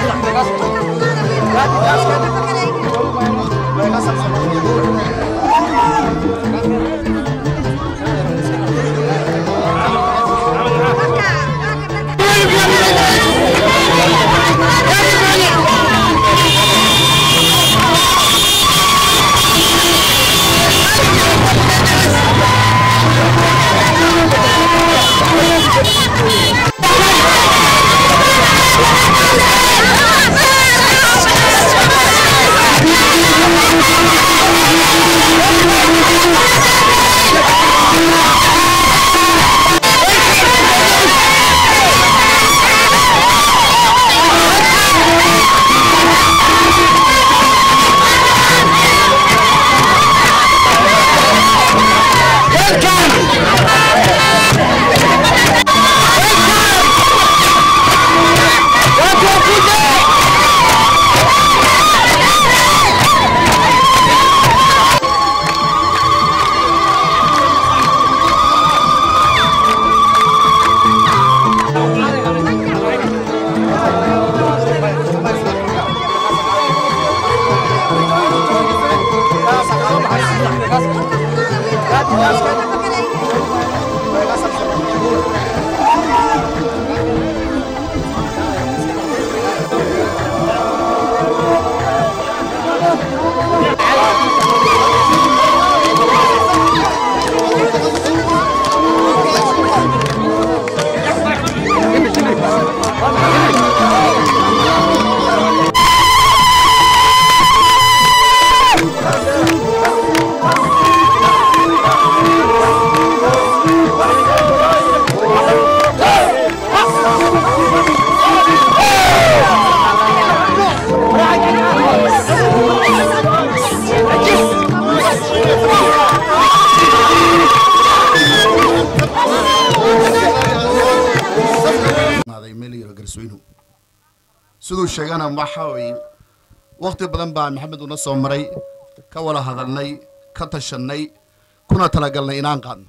siduu sheegana waxa weye wakhti badan baa maxamed una soo maray ka wada hadalnay ka tashannay kuna talagalnay inaan qaadno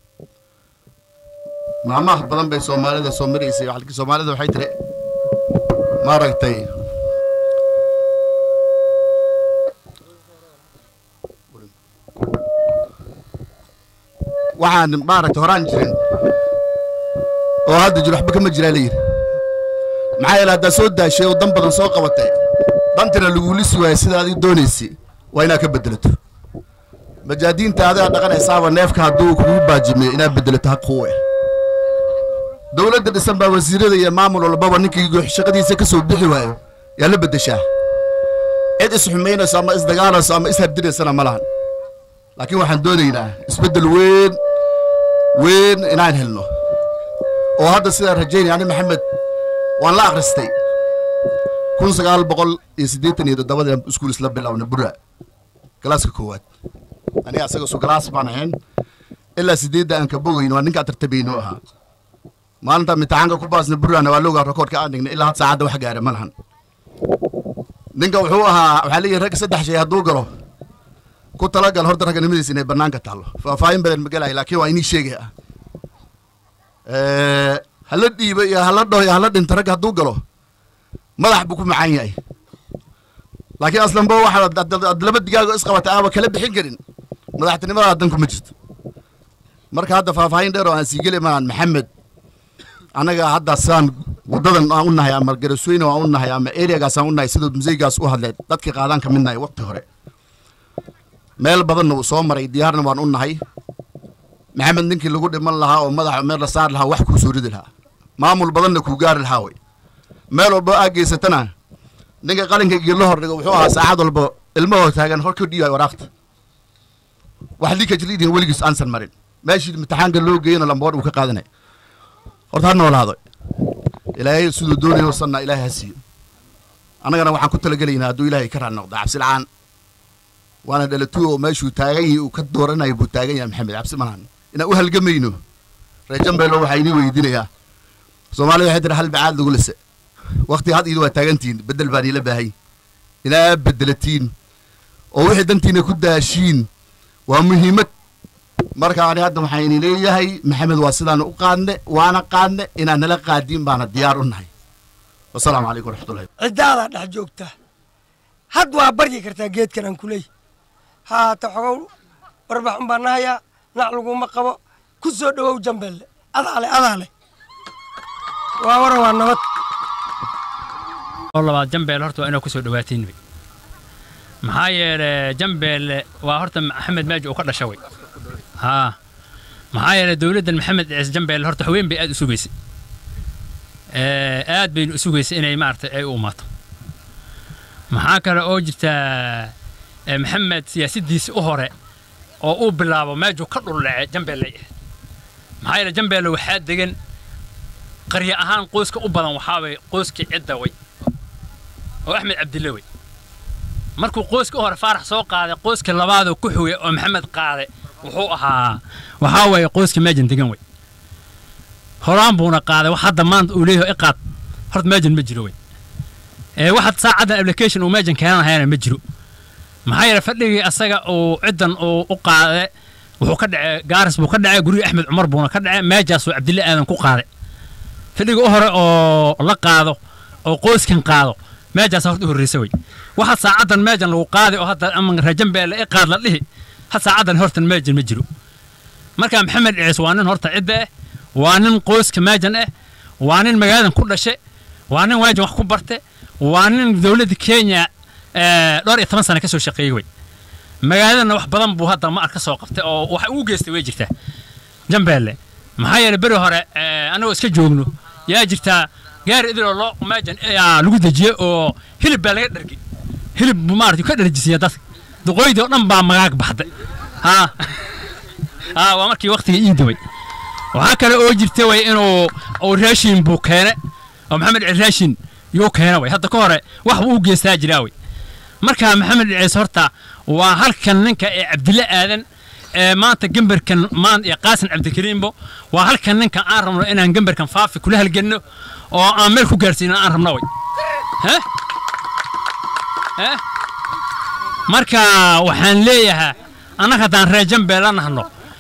maalmaha badan bay soomaalida soo maraysay halkii soomaalida waxay tiri maaragtay waxaan maaragtay horaan jirin oo hadda jir waxba kama jiraa layidhi maxaa yeele haddaad soo daashay oo dan badan soo qabatay dantina lagulisi waaya sida adig doonaysay waa inaad ka bedelato majaadiinta adigaa dhaqanaysaaba neefka hadduu kugu baajimiyo inaad bedelato haq kuwe dowladda dhisan baa wasiirada iyo maamul walbaba ninkii shaqadiisa ka soo bixi waayo yaa la beddeshaa cid isxumaynayso ama isdagaalayso ama ishardinaysana ma lahan laakiin waxaan doonaynaa isbeddel weyn weyn inaan helno oo hadda sidaan rajaynaya ani maxamed waan la akhristay kun sagaal boqol iyo siddeetan iyo toddobadii iskuul isla bilowna bura galaaska koowaad aniga asaga su galaas baan ahayn ilaa siddeedda aan ka bogayno waa ninkaa tartabayno ahaa maalinta imtixaanka ku baasna burana waa loogaa rekoordka aan dhignay ilaa had saacadda wax gaara ma lahan ninka wuxuu ahaa waxaa leeyahay ragga saddex shay hadduu galo ku talagal horta ragganimadiisa inay bannaanka taallo faahfaahin badan ma gelahay laakiin waa inii sheegay ah hala dhiibo iyo hala dhaho iyo hala dhinto ragga hadduu galo madax buu ku macaan yahay laakiin aslanba waxaad laba digaago isqabatay aaba kala bixin karin madaxtinimada dan kuma jirto marka hadda faahfaahin dheer oo aan sii geli maan maxamed annaga hadda sidaan waddadan aan u nahay ama garasweyne aan u nahay ama areagaas aan u nahay siduu museygaas u hadlay dadkii qaadaan ka mid nahay waqti hore meel badanna uu soo maray diyaarna waan u nahay maxamed ninkii lagu dhiman lahaa oo madaxa meel la saari lahaa wax kuu soo ridi lahaa maamul badanna kuu gaari lahaa way meel walba aa geysatana ninka qalinka geedla hor dhigo wuxuu ahaa saacad walba ilmahoo taagan hor ka dhiibaay waraaqta wax liikajliidin weligiis aansan marin meeshii imtixaanka loo geeyana lamboor uu ka qaadanay horta ha noolaado ilaahay siduu doonayo sanna ilaahay ha siiyo annagana waxaan ku talagelaynaa hadduu ilaahay ka raali noqdo cabsi la'aan waana dhalatuo oo meeshuu taagan yahay uu ka dooranayo buu taagan yahay maxamed cabsi malahan inaan u halgamayno reejambeelo waxaa inii weydiinayaa soomaalida waxay tiri hal bacaad lagu lise wakti had iidu waa taagantihiin beddel baan iila baahay inaa beddelatiin oo wixii dantiina ku daashiin waa muhiimad marka ani hadda waxaan ini leeyahay maxamed waa sidaan u qaadne waana qaadne inaan nala qaadiin baana diyaar u nahay wasalaamu calaykum waraxmatullahi ciddaadaa dhex joogta had waa baryi kartaa geedkan aan kuleey haata xogow warbax un baan nahayaa nac laguma qabo ku soo dhowow jambeelle adaale adaale waa waran waa nabad oo labaad jambeelle horta waa inaa ku soo dhawaatiin wey maxaa yeele jambeelle waa horta maxamed maaji uu ka dhasha wey haa maxaa yeele dowladdan maxamed ciise jambeelle horta haween bay aad u sugaysay aad baynu u sugaysay inay maaragtay ay u umaato maxaa kale oo jirta maxamed siyaasaddiisi u hore oo uu bilaabo meejuu ka dhuldhace jambeelle ay ahayd maxaa yeele jambeelle waxaa degan qarya ahaan qoyska u badan waxaa way qoyskii cidda way oo axmed cabdille wey markuu qoyska u hore faarax soo qaaday qoyska labaadoo ku xogay oo maxamed qaade wuxuu ahaa waxaa weeye qoyska meejan degan wey horaan buuna qaaday wax hadda maanta uu leeyahay iqaad horta meejan ma jiro wey ee waxaad saacaddan application uu meejan keenanahayana ma jiro maxaa yeele fadhigii asaga uu ciddan uu u qaade wuxuu ka dhacay gaaris buu ka dhacay gurigii axmed cumar buuna ka dhacay meejaasuu cabdille aadan ku qaaday fadhiga u hore oo la qaado oo qoyskan qaado meejaas horta u horreysa wey waxaa saacaddan meejan lagu qaaday oo hadda ama rajambeelle i qaad la dhihi ha saacaddan hortan meejan ma jiro marka maxamed ciis waa nin horta cidda ah waa nin qoyska meejan ah waa nin magaaladan ku dhashe waa nin meejan wax ku barte waa nin dowladda kenya dhowr iyo toban sana ka soo shaqeeyey wey magaaladana wax badan buu hadda maar ka soo qabtay oo wax ugu geystay way jirtaa jambeelle maxaa yeele beri hore annagoo iska joogno yaa jirtaa gaari idiloo loo meejan lagu dejiyey oo hilib baa laga dhargi hilib buu maarata ka dharjisiya dadka duqooydii oo dhan baa magaag baxday haa haa waa markii waktiga iida wey waxaa kale oo jirta way inuu uu raashin buu keene oo maxamed ciis raashin yuu keene way hadda ka hore wax buu u geystaa jiraa wey marka maxamed ciis horta waa halkan ninka ee cabdille aadan ee maanta gemberkan maan iyo qaasin cabdikariimbo waa halkan ninka aan rabno inaan gemberkan faafi kula halgenno oo aan meel ku gaarsiino aan rabno way he he marka waxaan leeyahaa annaga haddaan reer jambeella nahno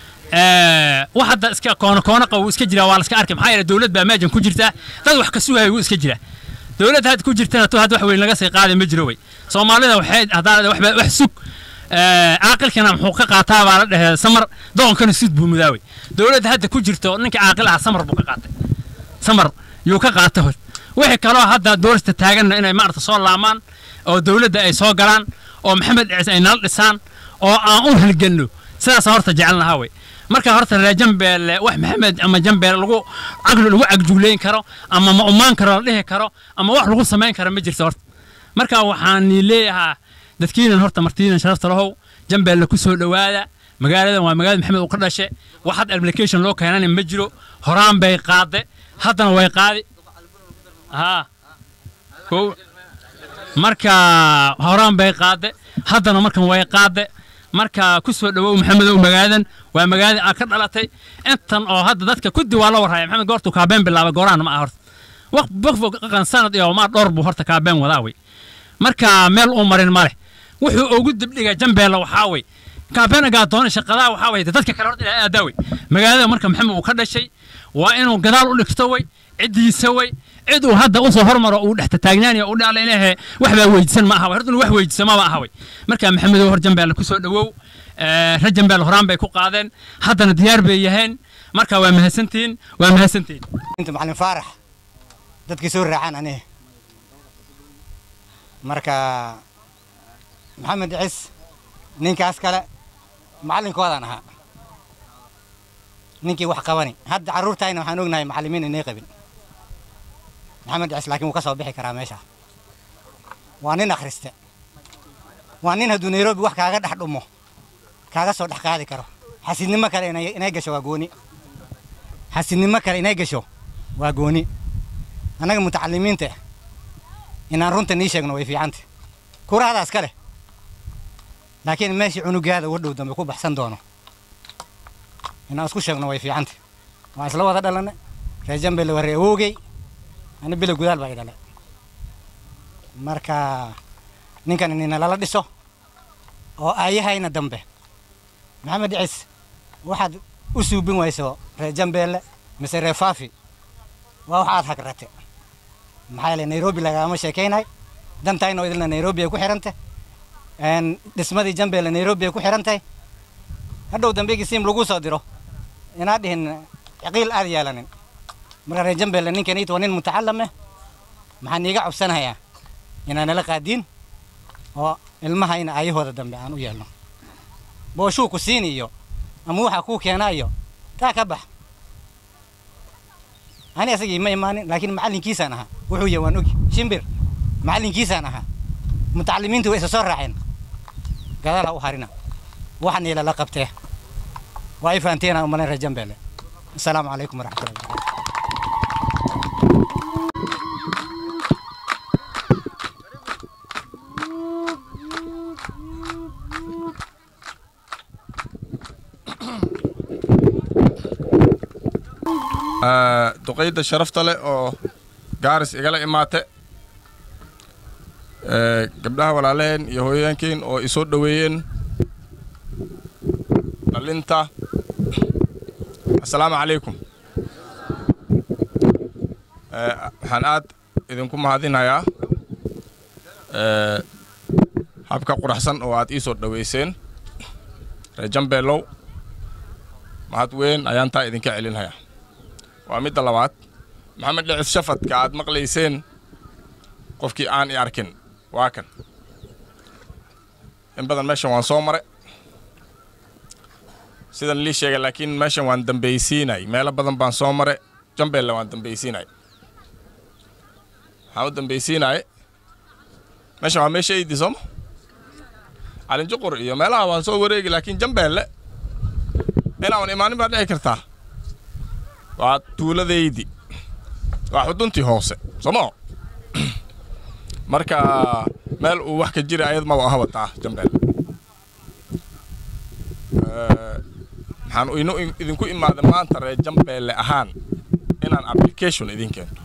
wax hadda iska koono koono qabu iska jira waa la iska arkay maxaa yeele dowlad baa meejan ku jirtaa dad wax ka sugaya wuu iska jira dowladda hadda ku jirtana to hadda wax weyn laga sii qaaday ma jiro wey soomaalida waxay haddaan wax wax sug caaqilkana muxuu ka qaataa baa la dhahee samar doqonkana sud buu mudaawey dowladda hadda ku jirto ninka caaqil ah samar buu ka qaatay samar yuu ka qaata hor wixii kaloo hadda doorista taaganna inay maarata soo laamaan oo dowladda ay soo galaan oo maxamed ciise ay nala dhisaan oo aan u halganno sidaas horta jecelnahaa wey marka horta reer jambeelle wax maxamed ama jambeelle lagu caqli lagu cagjugleyn karo ama ma umaan karo la dhihi karo ama wax lagu samayn karo ma jirto horta marka waxaan leeyahaa dadkiinan horta martiinan sharafta lahow jambeelle ku soo dhowaada magaaladan waa magaalada maxamed uu ka dhashe wax had application loo keenana ma jiro horaan bay qaade haddana way qaadi haa kow marka horaan bay qaade haddana markan way qaade marka ku soo dhowow maxamedow magaaladan waa magaalada aad ka dhalatay intan oo hadda dadka kuddi waa la warhaya maxamed goortuu kaabeen bilaabay gooraana ma aha horta waqan sanad iyo maa dhowr buu horta kaabeen wadaa wey marka meel uu marin ma leh wuxuu ugu dibdhiga jambeella waxaa wey kaabeen agaatoona shaqadaa waxaa wey dadka kale horta ilaa aadaa wey magaalada marka maxamed uu ka dhashay waa inuu gadaal u dhigto wey ciddiisa wey cid uu hadda usoo hormaro uu dhex taagnaanaya uu dhaala ilaahe waxbaa weydiisan ma aha wey horta inuu wax weydiisama ma aha wey marka maxamedow hor jambeelle ku soo dhowow reer jambeelle horaan bay ku qaadeen haddana diyaar bay yaheen marka waa mahadsantihiin waa mahadsantihiin inta macalin faarax dadkii soo raacaan aniga marka maxamed cis ninkaas kale macallinkoodaan ahaa ninkii wax qabani hadda carruurtayna waxaan ognahay macallimiin inay qabin maxamed cis laakiin wuu ka soo bixi karaa meesha waa nin akhriste waa nin hadduu nairobi wax kaaga dhex dhumo kaaga soo dhex qaadi karo xasidnimo kale inay inay gasho waa gooni xasidnimo kale inay gasho waa gooni annaga mutacalimiinta inaan runta nii sheegno way fiicanta kurahadaas ka leh laakiin meeshii cunugaada uga dhow dambe ku baxsan doono inaan isku sheegno way fiicanta waan isla wada dhalanne reer jambele waa ree awoogey ani bilo gudaal baa i dhalay marka ninkan inina lala dhiso oo aayahayna dambe maxamed cis waxaad u suubin wayso reer jambeelle mise reer faafi waa wax aad hagrate maxaa yeelay nairobi lagama sheekaynay dantayna oo idilna nairobi ay ku xidhantay dhismadii jambeelle nairobi ay ku xidhantahay hadhow dambegii siim lagu soo diro inaa dhihin ciqiil aad yeelanin marka reer jambeelle ninkaniit waa nin mutacalam eh maxaan iiga cobsanayaa inaan nala qaadiin oo ilmahayna ayahooda dambe aan u yeelno booshuu ku siin iyo ama waxaa kuu keenaa iyo taa ka bax ani asagii ma imaanin laakiin macallinkiisaan ahaa wuxuu yahay waan ogi shimbir macallinkiisaan ahaa mutacalimiintu way isa soo raaceen gadaal ha u harina waxaan ilala qabtee waa ay fahanteen aan umalayn reer jambeelle asalaamu calaykum waraxmatullahi wabarakatu duqayda sharafta leh oo gaaris igala imaate gabdhaha walaalaheen iyo hooyooyinkiin oo isoo dhoweeyeen dhalinta assalaamu calaykum waxaan aad idinku mahadinayaa habka quraxsan oo aad ii soo dhoweyseen reer jambeelow mahad weyn ayaan taa idinka celinhayaa waa midda labaad maxamed dhicif shafadka aad maqlayseen qofkii aan i arkin waa kan in badan meeshan waan soo maray sidan lii sheegay laakiin meeshan waan dambaysiinay meelo badan baan soo maray jambeelle waan dambaysiinay waxaan u dambaysiinay meeshan waa meesha eydi sooma calinjuqur iyo meelaha waan soo wareegi laakiin jambeelle inaan imaanin baa dhici kartaa waa tuuladaydi waa xuduntii hoose sooma marka meel uu wax ka jira ayad maba aha wataa jambeel maxaan inu idinku imaada maanta reer jambeelle ahaan inaan application idin keento